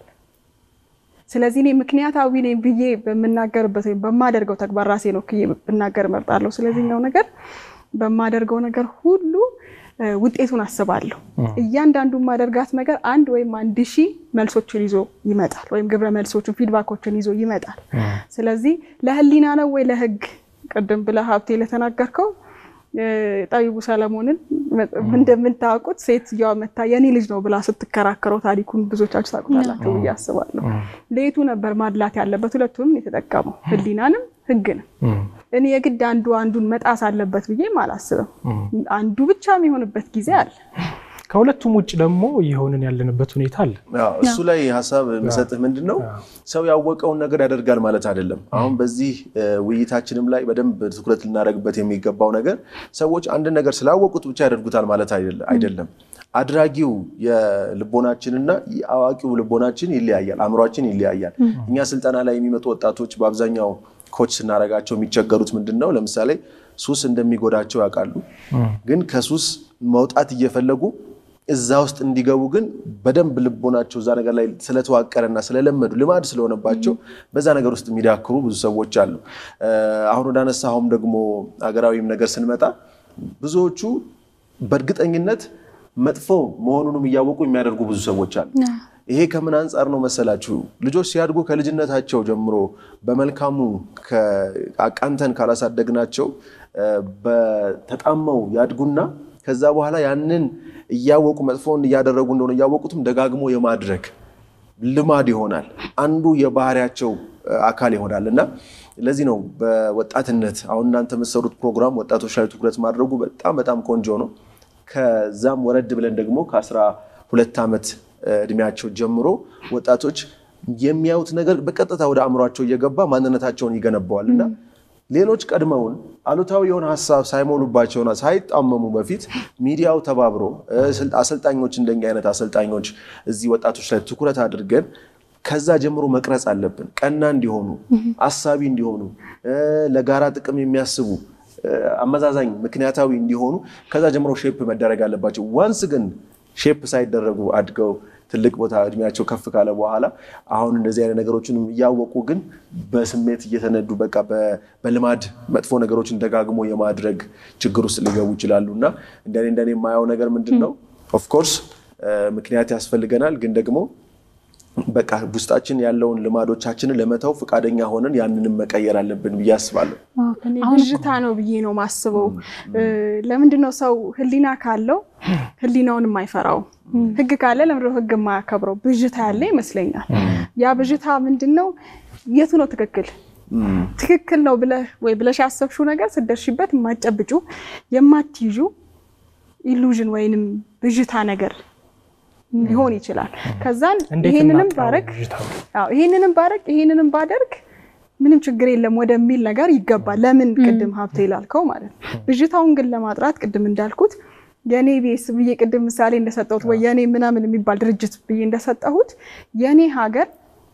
ስለዚህ እኔ ምክንያታዊ ነኝ ብዬ በምናገርበት ወይም በማደርገው ተግባር ራሴ ነው ክዬ ብናገር እመርጣለሁ። ስለዚህኛው ነገር በማደርገው ነገር ሁሉ ውጤቱን አስባለሁ። እያንዳንዱ ማደርጋት ነገር አንድ ወይም አንድ ሺህ መልሶችን ይዞ ይመጣል፣ ወይም ግብረ መልሶችን ፊድባኮችን ይዞ ይመጣል። ስለዚህ ለህሊና ነው ወይ ለህግ? ቅድም ብለህ ሀብቴ ለተናገርከው ጠቢቡ ሰለሞንን እንደምታውቁት ሴትዮዋ መታ የኔ ልጅ ነው ብላ ስትከራከረው ታሪኩን ብዙዎቻችሁ ታውቁታላችሁ ብዬ አስባለሁ። ለየቱ ነበር ማድላት ያለበት? ሁለቱንም የተጠቀመው ህሊናንም ህግንም። እኔ የግድ አንዱ አንዱን መጣስ አለበት ብዬም አላስብም። አንዱ ብቻ የሚሆንበት ጊዜ አለ። ከሁለቱም ውጭ ደግሞ እየሆንን ያለንበት ሁኔታ አለ። እሱ ላይ ሀሳብ የምሰጥህ ምንድን ነው፣ ሰው ያወቀውን ነገር ያደርጋል ማለት አይደለም። አሁን በዚህ ውይይታችንም ላይ በደንብ ትኩረት ልናደርግበት የሚገባው ነገር ሰዎች አንድ ነገር ስላወቁት ብቻ ያደርጉታል ማለት አይደለም። አድራጊው የልቦናችንና አዋቂው ልቦናችን ይለያያል፣ አእምሯችን ይለያያል። እኛ ስልጠና ላይ የሚመጡ ወጣቶች በአብዛኛው ኮች ስናደርጋቸው የሚቸገሩት ምንድን ነው? ለምሳሌ ሱስ እንደሚጎዳቸው ያውቃሉ፣ ግን ከሱስ መውጣት እየፈለጉ እዛ ውስጥ እንዲገቡ ግን በደንብ ልቦናቸው እዛ ነገር ላይ ስለተዋቀረና ስለለመዱ ልማድ ስለሆነባቸው በዛ ነገር ውስጥ የሚዳክሩ ብዙ ሰዎች አሉ። አሁን ወዳነሳኸውም ደግሞ ሀገራዊም ነገር ስንመጣ ብዙዎቹ በእርግጠኝነት መጥፎ መሆኑንም እያወቁ የሚያደርጉ ብዙ ሰዎች አሉ። ይሄ ከምን አንጻር ነው መሰላችሁ? ልጆች ሲያድጉ ከልጅነታቸው ጀምሮ በመልካሙ አቃንተን ካላሳደግናቸው በተጣመው ያድጉና ከዛ በኋላ ያንን እያወቁ መጥፎውን እያደረጉ እንደሆነ እያወቁትም ደጋግሞ የማድረግ ልማድ ይሆናል። አንዱ የባህሪያቸው አካል ይሆናል እና ለዚህ ነው በወጣትነት አሁን እናንተ የምትሰሩት ፕሮግራም ወጣቶች ላይ ትኩረት ማድረጉ በጣም በጣም ቆንጆ ነው። ከዛም ወረድ ብለን ደግሞ ከአስራ ሁለት ዓመት እድሜያቸው ጀምሮ ወጣቶች የሚያዩት ነገር በቀጥታ ወደ አእምሯቸው እየገባ ማንነታቸውን ይገነባዋል እና ሌሎች ቀድመውን አሉታዊ የሆነ ሀሳብ ሳይሞሉባቸውና ሳይጣመሙ በፊት ሚዲያው ተባብሮ አሰልጣኞች እንደኛ አይነት አሰልጣኞች እዚህ ወጣቶች ላይ ትኩረት አድርገን ከዛ ጀምሮ መቅረጽ አለብን። ቀና እንዲሆኑ፣ አሳቢ እንዲሆኑ፣ ለጋራ ጥቅም የሚያስቡ አመዛዛኝ፣ ምክንያታዊ እንዲሆኑ ከዛ ጀምሮ ሼፕ መደረግ አለባቸው። ዋንስ ግን ሼፕ ሳይደረጉ አድገው ትልቅ ቦታ እድሜያቸው ከፍ ካለ በኋላ አሁን እንደዚህ አይነት ነገሮችንም እያወቁ ግን በስሜት እየተነዱ በቃ በልማድ መጥፎ ነገሮችን ደጋግሞ የማድረግ ችግር ውስጥ ሊገቡ ይችላሉ እና እንደኔ እንደኔ የማየው ነገር ምንድን ነው ኦፍኮርስ ምክንያት ያስፈልገናል ግን ደግሞ በቃ ውስጣችን ያለውን ልማዶቻችንን ለመተው ፈቃደኛ ሆነን ያንንም መቀየር አለብን ብዬ አስባለሁ። ብዥታ ነው ብዬ ነው ማስበው። ለምንድን ነው ሰው ህሊና ካለው ህሊናውን የማይፈራው? ህግ ካለ ለምንድነው ህግ የማያከብረው? ብዥታ ያለ ይመስለኛል። ያ ብዥታ ምንድን ነው? የቱ ነው ትክክል ትክክል ነው ብለህ ወይ ብለሽ ያሰብሽው ነገር ስደርሽበት የማጨብጩ የማትይዡ ኢሉዥን ወይንም ብዥታ ነገር ሊሆን ይችላል። ከዛን ይሄንንም ባረግ ይሄንንም ባረግ ይሄንንም ባደርግ ምንም ችግር የለም ወደሚል ነገር ይገባል። ለምን ቅድም ሀብቴ ላልከው ማለት ነው። ብዥታውን ግን ለማጥራት ቅድም እንዳልኩት የኔ ቤስ ብዬ ቅድም ምሳሌ እንደሰጠሁት ወይ የኔ ምናምን የሚባል ድርጅት ብዬ እንደሰጠሁት የኔ ሀገር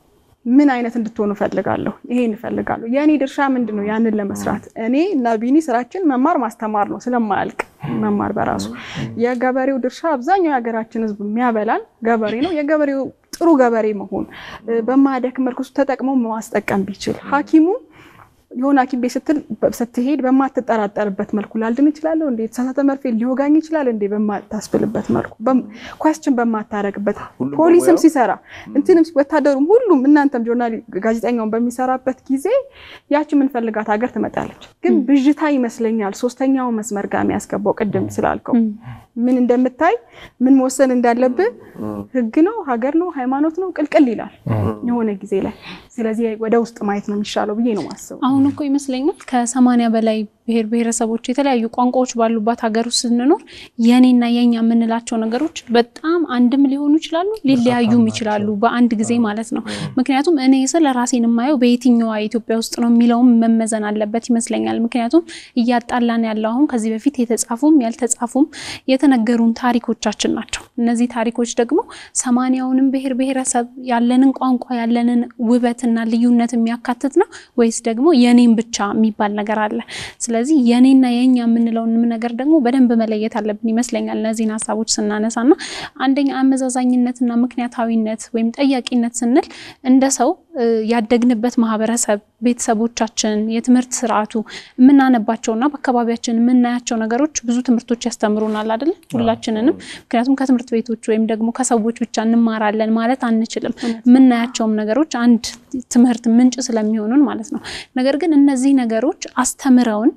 ምን አይነት እንድትሆኑ እፈልጋለሁ፣ ይሄን እፈልጋለሁ። የእኔ ድርሻ ምንድን ነው? ያንን ለመስራት እኔ እና ቢኒ ስራችን መማር ማስተማር ነው፣ ስለማያልቅ መማር በራሱ የገበሬው ድርሻ አብዛኛው የሀገራችን ሕዝብ የሚያበላን ገበሬ ነው። የገበሬው ጥሩ ገበሬ መሆን በማያደክም መልኩ ተጠቅሞ ማስጠቀም ቢችል ሐኪሙ የሆነ ሐኪም ቤት ስትል ስትሄድ በማትጠራጠርበት መልኩ ላልድን ይችላለሁ እንዴ የተሳሳተ መርፌ ሊወጋኝ ይችላል እንዴ በማታስብልበት መልኩ ኳስችን በማታረግበት ፖሊስም ሲሰራ እንትንም ወታደሩም ሁሉም እናንተም ጆርናሊ ጋዜጠኛውን በሚሰራበት ጊዜ ያቺ የምንፈልጋት ሀገር ትመጣለች። ግን ብዥታ ይመስለኛል ሶስተኛው መስመር ጋር የሚያስገባው ቅድም ስላልከው ምን እንደምታይ ምን መወሰን እንዳለብህ ህግ ነው ሀገር ነው ሃይማኖት ነው ቅልቅል ይላል የሆነ ጊዜ ላይ። ስለዚህ ወደ ውስጥ ማየት ነው የሚሻለው ብዬ ነው ማስበው። አሁን እኮ ይመስለኛል ከሰማንያ በላይ ብሔር ብሔረሰቦች የተለያዩ ቋንቋዎች ባሉባት ሀገር ውስጥ ስንኖር የኔና የኛ የምንላቸው ነገሮች በጣም አንድም ሊሆኑ ይችላሉ፣ ሊለያዩም ይችላሉ በአንድ ጊዜ ማለት ነው። ምክንያቱም እኔ ስለ ራሴን የማየው በየትኛዋ ኢትዮጵያ ውስጥ ነው የሚለውም መመዘን አለበት ይመስለኛል። ምክንያቱም እያጣላን ያለው አሁን ከዚህ በፊት የተጻፉም ያልተጻፉም የተነገሩን ታሪኮቻችን ናቸው። እነዚህ ታሪኮች ደግሞ ሰማንያውንም ብሔር ብሔረሰብ ያለንን ቋንቋ ያለንን ውበትና ልዩነት የሚያካትት ነው ወይስ ደግሞ የኔም ብቻ የሚባል ነገር አለ? ስለዚህ የኔና የኛ የምንለውንም ነገር ደግሞ በደንብ መለየት አለብን ይመስለኛል። እነዚህን ሀሳቦች ስናነሳና አንደኛ አመዛዛኝነትና ምክንያታዊነት ወይም ጠያቂነት ስንል እንደ ሰው ያደግንበት ማህበረሰብ፣ ቤተሰቦቻችን፣ የትምህርት ስርዓቱ የምናነባቸውና በአካባቢያችን የምናያቸው ነገሮች ብዙ ትምህርቶች ያስተምሩናል አይደለ? ሁላችንንም። ምክንያቱም ከትምህርት ቤቶች ወይም ደግሞ ከሰዎች ብቻ እንማራለን ማለት አንችልም። የምናያቸውም ነገሮች አንድ ትምህርት ምንጭ ስለሚሆኑን ማለት ነው። ነገር ግን እነዚህ ነገሮች አስተምረውን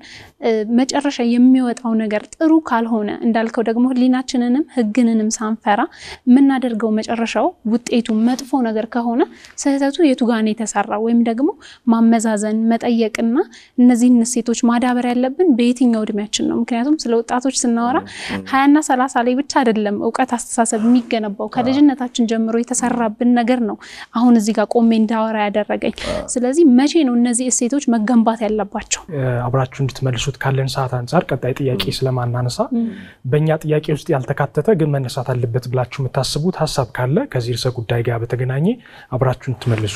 መጨረሻ የሚወጣው ነገር ጥሩ ካልሆነ እንዳልከው ደግሞ ሕሊናችንንም ሕግንንም ሳንፈራ የምናደርገው መጨረሻው ውጤቱ መጥፎ ነገር ከሆነ ስህተቱ የቱ ጋር ነው የተሰራ ወይም ደግሞ ማመዛዘን መጠየቅና እነዚህን እሴቶች ማዳበር ያለብን በየትኛው እድሜያችን ነው? ምክንያቱም ስለ ወጣቶች ስናወራ ሀያና ሰላሳ ላይ ብቻ አይደለም እውቀት፣ አስተሳሰብ የሚገነባው ከልጅነታችን ጀምሮ የተሰራብን ነገር ነው አሁን እዚህ ጋር ቆሜ እንዳወራ ያደረገኝ። ስለዚህ መቼ ነው እነዚህ እሴቶች መገንባት ያለባቸው? አብራችሁ እንድትመልሱት ካለን ሰዓት አንጻር ቀጣይ ጥያቄ ስለማናነሳ በእኛ ጥያቄ ውስጥ ያልተካተተ ግን መነሳት አለበት ብላችሁ የምታስቡት ሀሳብ ካለ ከዚህ ርዕሰ ጉዳይ ጋር በተገናኘ አብራችሁ እንድትመልሱ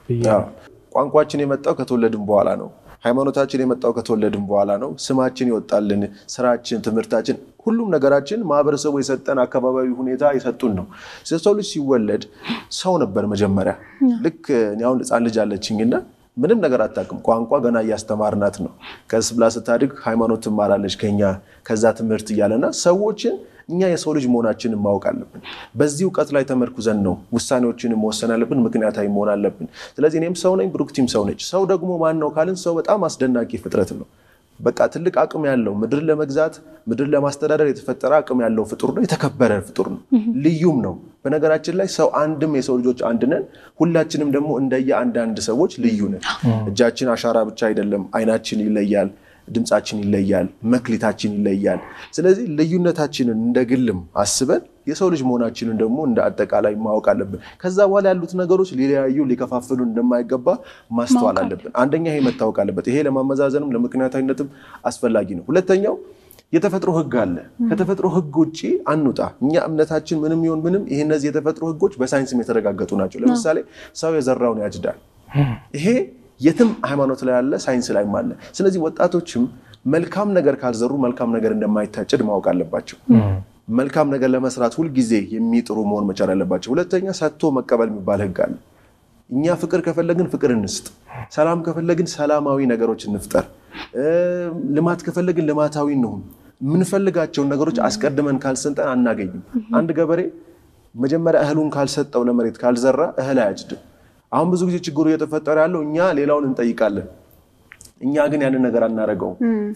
ቋንቋችን የመጣው ከተወለድን በኋላ ነው። ሃይማኖታችን የመጣው ከተወለድን በኋላ ነው። ስማችን ይወጣልን፣ ስራችን፣ ትምህርታችን፣ ሁሉም ነገራችን ማህበረሰቡ የሰጠን አካባቢያዊ ሁኔታ የሰጡን ነው። ሰው ልጅ ሲወለድ ሰው ነበር መጀመሪያ። ልክ እኔ አሁን ሕፃን ልጅ አለችኝና ምንም ነገር አታውቅም። ቋንቋ ገና እያስተማርናት ነው። ቀስ ብላ ስታድግ ሃይማኖት ትማራለች ከኛ ከዛ ትምህርት እያለና ሰዎችን እኛ የሰው ልጅ መሆናችንን ማወቅ አለብን። በዚህ እውቀት ላይ ተመርኩዘን ነው ውሳኔዎችን መወሰን አለብን። ምክንያታዊ መሆን አለብን። ስለዚህ እኔም ሰው ነኝ፣ ብሩክቲም ሰው ነች። ሰው ደግሞ ማን ነው ካልን ሰው በጣም አስደናቂ ፍጥረት ነው። በቃ ትልቅ አቅም ያለው ምድርን ለመግዛት ምድርን ለማስተዳደር የተፈጠረ አቅም ያለው ፍጡር ነው። የተከበረ ፍጡር ነው። ልዩም ነው። በነገራችን ላይ ሰው አንድም የሰው ልጆች አንድ ነን። ሁላችንም ደግሞ እንደየ አንዳንድ ሰዎች ልዩ ነን። እጃችን አሻራ ብቻ አይደለም። አይናችን ይለያል። ድምፃችን ይለያል። መክሊታችን ይለያል። ስለዚህ ልዩነታችንን እንደ ግልም አስበን የሰው ልጅ መሆናችንን ደግሞ እንደ አጠቃላይ ማወቅ አለብን። ከዛ በኋላ ያሉት ነገሮች ሊለያዩ ሊከፋፍሉ እንደማይገባ ማስተዋል አለብን። አንደኛ ይሄ መታወቅ አለበት። ይሄ ለማመዛዘንም ለምክንያታዊነትም አስፈላጊ ነው። ሁለተኛው የተፈጥሮ ሕግ አለ። ከተፈጥሮ ሕግ ውጭ አንውጣ። እኛ እምነታችን ምንም ይሁን ምንም ይሄ እነዚህ የተፈጥሮ ሕጎች በሳይንስም የተረጋገጡ ናቸው። ለምሳሌ ሰው የዘራውን ያጭዳል። ይሄ የትም ሃይማኖት ላይ አለ፣ ሳይንስ ላይም አለ። ስለዚህ ወጣቶችም መልካም ነገር ካልዘሩ መልካም ነገር እንደማይታጨድ ማወቅ አለባቸው። መልካም ነገር ለመስራት ሁልጊዜ የሚጥሩ መሆን መቻል አለባቸው። ሁለተኛ ሰጥቶ መቀበል የሚባል ህግ አለ። እኛ ፍቅር ከፈለግን ፍቅር እንስጥ፣ ሰላም ከፈለግን ሰላማዊ ነገሮች እንፍጠር፣ ልማት ከፈለግን ልማታዊ እንሁን። የምንፈልጋቸውን ነገሮች አስቀድመን ካልሰጠን አናገኝም። አንድ ገበሬ መጀመሪያ እህሉን ካልሰጠው ለመሬት ካልዘራ እህል አያጭድም። አሁን ብዙ ጊዜ ችግሩ እየተፈጠረ ያለው እኛ ሌላውን እንጠይቃለን፣ እኛ ግን ያንን ነገር አናደርገውም።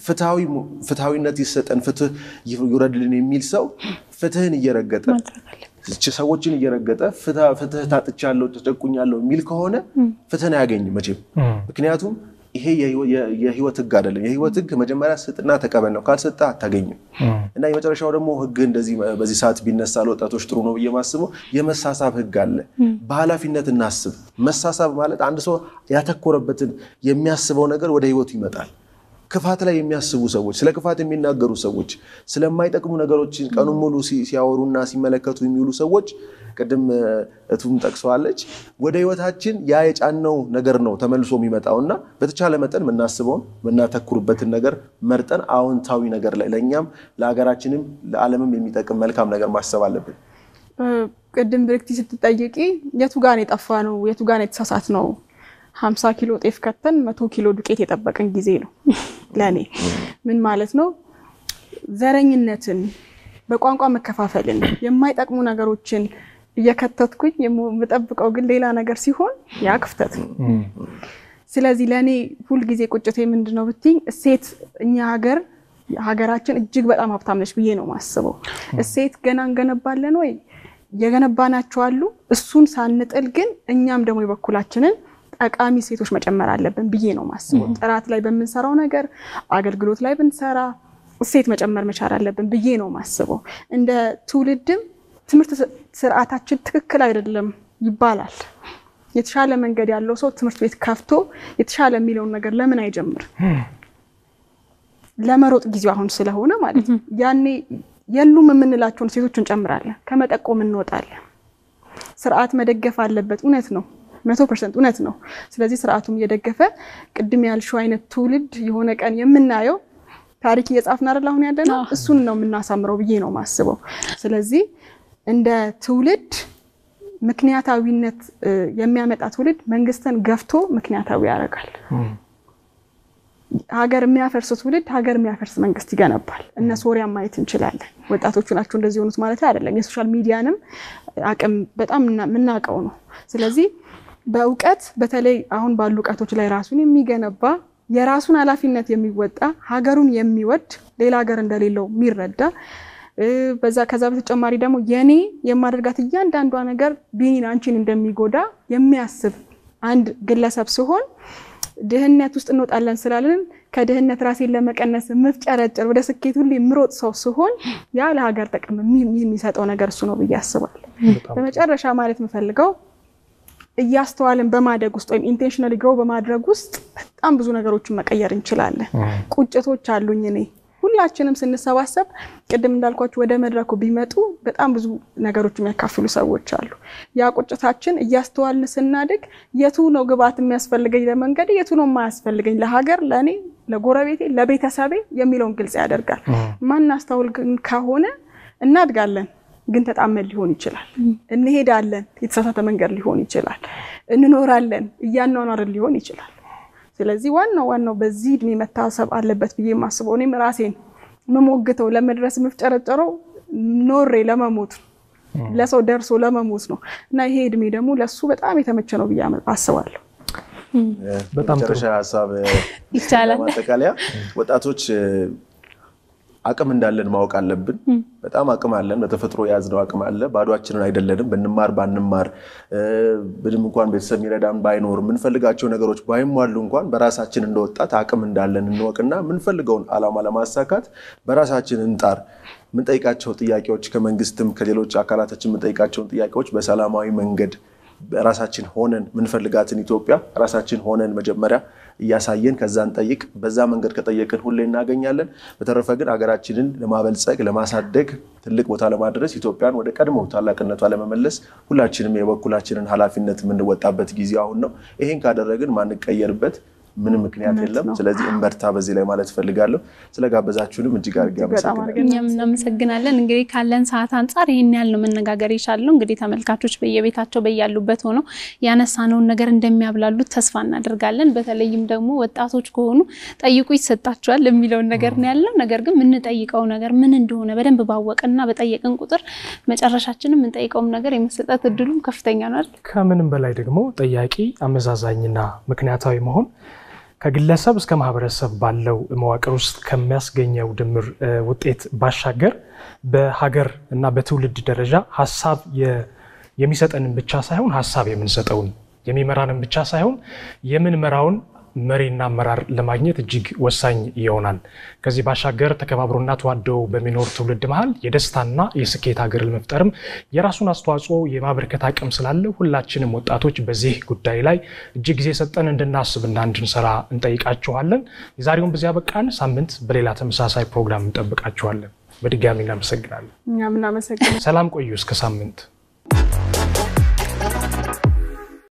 ፍትሐዊነት ይሰጠን፣ ፍትህ ይውረድልን የሚል ሰው ፍትህን እየረገጠ ሰዎችን እየረገጠ ፍትህ ታጥቻለሁ፣ ተጨቁኛለሁ የሚል ከሆነ ፍትህን አያገኝም መቼም። ምክንያቱም ይሄ የህይወት ህግ አይደለም። የህይወት ህግ መጀመሪያ ስጥና ተቀበል ነው። ካልሰጠ አታገኝም። እና የመጨረሻው ደግሞ ህግ እንደዚህ በዚህ ሰዓት ቢነሳ ለወጣቶች ጥሩ ነው ብዬ ማስበው የመሳሳብ ህግ አለ። በኃላፊነት እናስብ። መሳሳብ ማለት አንድ ሰው ያተኮረበትን የሚያስበው ነገር ወደ ህይወቱ ይመጣል። ክፋት ላይ የሚያስቡ ሰዎች፣ ስለ ክፋት የሚናገሩ ሰዎች፣ ስለማይጠቅሙ ነገሮች ቀኑን ሙሉ ሲያወሩና ሲመለከቱ የሚውሉ ሰዎች ቅድም እቱም ጠቅሰዋለች። ወደ ህይወታችን ያ የጫነው ነገር ነው ተመልሶ የሚመጣው እና በተቻለ መጠን የምናስበውን የምናተኩርበትን ነገር መርጠን አዎንታዊ ነገር ላይ ለእኛም ለሀገራችንም ለዓለምም የሚጠቅም መልካም ነገር ማሰብ አለብን። ቅድም ብርክቲ ስትጠይቂ የቱ ጋር የጠፋ ነው የቱ ጋር የተሳሳት ነው ሀምሳ ኪሎ ጤፍ ከተን መቶ ኪሎ ዱቄት የጠበቅን ጊዜ ነው። ለእኔ ምን ማለት ነው? ዘረኝነትን፣ በቋንቋ መከፋፈልን፣ የማይጠቅሙ ነገሮችን እየከተትኩኝ የምጠብቀው ግን ሌላ ነገር ሲሆን ያ ክፍተት ነው። ስለዚህ ለእኔ ሁልጊዜ ቁጭቴ ምንድን ነው ብትይኝ እሴት እኛ ሀገር ሀገራችን እጅግ በጣም ሀብታም ነች ብዬ ነው የማስበው። እሴት ገና እንገነባለን ወይ የገነባናቸው አሉ። እሱን ሳንጥል ግን እኛም ደግሞ የበኩላችንን ጠቃሚ ሴቶች መጨመር አለብን ብዬ ነው ማስበው። ጥራት ላይ በምንሰራው ነገር አገልግሎት ላይ ብንሰራ እሴት መጨመር መቻል አለብን ብዬ ነው ማስበው። እንደ ትውልድም ትምህርት ስርዓታችን ትክክል አይደለም ይባላል። የተሻለ መንገድ ያለው ሰው ትምህርት ቤት ከፍቶ የተሻለ የሚለውን ነገር ለምን አይጀምር? ለመሮጥ ጊዜው አሁን ስለሆነ ማለት ነው። ያኔ የሉም የምንላቸውን ሴቶች እንጨምራለን፣ ከመጠቆም እንወጣለን። ስርዓት መደገፍ አለበት። እውነት ነው መቶ ፐርሰንት እውነት ነው። ስለዚህ ስርዓቱም እየደገፈ ቅድም ያልሽው አይነት ትውልድ የሆነ ቀን የምናየው ታሪክ እየጻፍን አይደል አሁን ያለ ነው። እሱን ነው የምናሳምረው ብዬ ነው ማስበው። ስለዚህ እንደ ትውልድ ምክንያታዊነት የሚያመጣ ትውልድ መንግስትን ገፍቶ ምክንያታዊ ያደርጋል። ሀገር የሚያፈርስ ትውልድ ሀገር የሚያፈርስ መንግስት ይገነባል። እነ ሶሪያን ማየት እንችላለን። ወጣቶቹ ናቸው እንደዚህ የሆኑት ማለት አይደለም። የሶሻል ሚዲያንም አቅም በጣም የምናውቀው ነው። ስለዚህ በእውቀት በተለይ አሁን ባሉ እውቀቶች ላይ ራሱን የሚገነባ የራሱን ኃላፊነት የሚወጣ ሀገሩን የሚወድ ሌላ ሀገር እንደሌለው የሚረዳ በዛ ከዛ በተጨማሪ ደግሞ የኔ የማደርጋት እያንዳንዷ ነገር ቢኒን አንቺን እንደሚጎዳ የሚያስብ አንድ ግለሰብ ሲሆን ድህነት ውስጥ እንወጣለን ስላለን ከድህነት ራሴን ለመቀነስ የምፍጨረጨር ወደ ስኬት ሁሌ የምሮጥ ሰው ሲሆን ያ ለሀገር ጥቅም የሚሰጠው ነገር እሱ ነው ብዬ አስባለሁ። በመጨረሻ ማለት የምፈልገው እያስተዋልን በማደግ ውስጥ ወይም ኢንቴንሽናሊ ግሮ በማድረግ ውስጥ በጣም ብዙ ነገሮችን መቀየር እንችላለን። ቁጭቶች አሉኝ እኔ ሁላችንም ስንሰባሰብ ቅድም እንዳልኳቸው ወደ መድረኩ ቢመጡ በጣም ብዙ ነገሮች የሚያካፍሉ ሰዎች አሉ። ያ ቁጭታችን እያስተዋልን ስናድግ የቱ ነው ግብዓት የሚያስፈልገኝ ለመንገድ፣ የቱ ነው የማያስፈልገኝ ለሀገር፣ ለእኔ፣ ለጎረቤቴ፣ ለቤተሰቤ የሚለውን ግልጽ ያደርጋል። ማናስተውል ግን ከሆነ እናድጋለን ግን ተጣመን ሊሆን ይችላል። እንሄዳለን፣ የተሳሳተ መንገድ ሊሆን ይችላል። እንኖራለን፣ እያኗኗርን ሊሆን ይችላል። ስለዚህ ዋናው ዋናው በዚህ እድሜ መታሰብ አለበት ብዬ የማስበው እኔም ራሴን የምሞግተው ለመድረስ የምፍጨረጨረው ኖሬ ለመሞት ለሰው ደርሶ ለመሞት ነው እና ይሄ እድሜ ደግሞ ለሱ በጣም የተመቸ ነው ብዬ አስባለሁ። በጣም ጥሩ መጨረሻ ሀሳብ ይቻላል። ማጠቃለያ ወጣቶች አቅም እንዳለን ማወቅ አለብን። በጣም አቅም አለን። በተፈጥሮ የያዝነው አቅም አለ። ባዷችንን አይደለንም። ብንማር ባንማር ምንም እንኳን ቤተሰብ የሚረዳን ባይኖር የምንፈልጋቸው ነገሮች ባይሟሉ እንኳን በራሳችን እንደወጣት አቅም እንዳለን እንወቅና የምንፈልገውን ዓላማ ለማሳካት በራሳችን እንጣር። የምንጠይቃቸው ጥያቄዎች ከመንግስትም ከሌሎች አካላቶችን የምንጠይቃቸውን ጥያቄዎች በሰላማዊ መንገድ ራሳችን ሆነን የምንፈልጋትን ኢትዮጵያ ራሳችን ሆነን መጀመሪያ እያሳየን ከዛን ጠይቅ። በዛ መንገድ ከጠየቅን ሁሌ እናገኛለን። በተረፈ ግን ሀገራችንን ለማበልጸግ ለማሳደግ ትልቅ ቦታ ለማድረስ ኢትዮጵያን ወደ ቀድሞ ታላቅነቷ ለመመለስ ሁላችንም የበኩላችንን ኃላፊነት የምንወጣበት ጊዜ አሁን ነው። ይሄን ካደረግን ማንቀየርበት ምንም ምክንያት የለም። ስለዚህ እንበርታ በዚህ ላይ ማለት እፈልጋለሁ። ስለጋበዛችሁንም እጅግ አድርጌ አመሰግናለሁ። እኛም እናመሰግናለን። እንግዲህ ካለን ሰዓት አንጻር ይህን ያህል ነው መነጋገር የቻልነው። እንግዲህ ተመልካቾች በየቤታቸው በያሉበት ሆነው ያነሳነውን ነገር እንደሚያብላሉት ተስፋ እናደርጋለን። በተለይም ደግሞ ወጣቶች ከሆኑ ጠይቁ ይሰጣቸዋል የሚለውን ነገር ነው ያለው። ነገር ግን የምንጠይቀው ነገር ምን እንደሆነ በደንብ ባወቅና በጠየቅን ቁጥር መጨረሻችንም የምንጠይቀውም ነገር የመሰጠት እድሉም ከፍተኛ ነው አይደል? ከምንም በላይ ደግሞ ጠያቂ አመዛዛኝና ምክንያታዊ መሆን ከግለሰብ እስከ ማህበረሰብ ባለው መዋቅር ውስጥ ከሚያስገኘው ድምር ውጤት ባሻገር በሀገር እና በትውልድ ደረጃ ሀሳብ የሚሰጠንን ብቻ ሳይሆን ሀሳብ የምንሰጠውን የሚመራንን ብቻ ሳይሆን የምንመራውን መሪና አመራር ለማግኘት እጅግ ወሳኝ ይሆናል። ከዚህ ባሻገር ተከባብሮና ተዋደው በሚኖር ትውልድ መሀል የደስታና የስኬት ሀገር ለመፍጠርም የራሱን አስተዋጽኦ የማበርከት አቅም ስላለ ሁላችንም ወጣቶች በዚህ ጉዳይ ላይ እጅግ ጊዜ ሰጠን እንድናስብና እንድንሰራ እንጠይቃችኋለን። የዛሬውን በዚያ በቃን። ሳምንት በሌላ ተመሳሳይ ፕሮግራም እንጠብቃችኋለን። በድጋሚ እናመሰግናለን። እኛም እናመሰግናለን። ሰላም ቆዩ። እስከ ሳምንት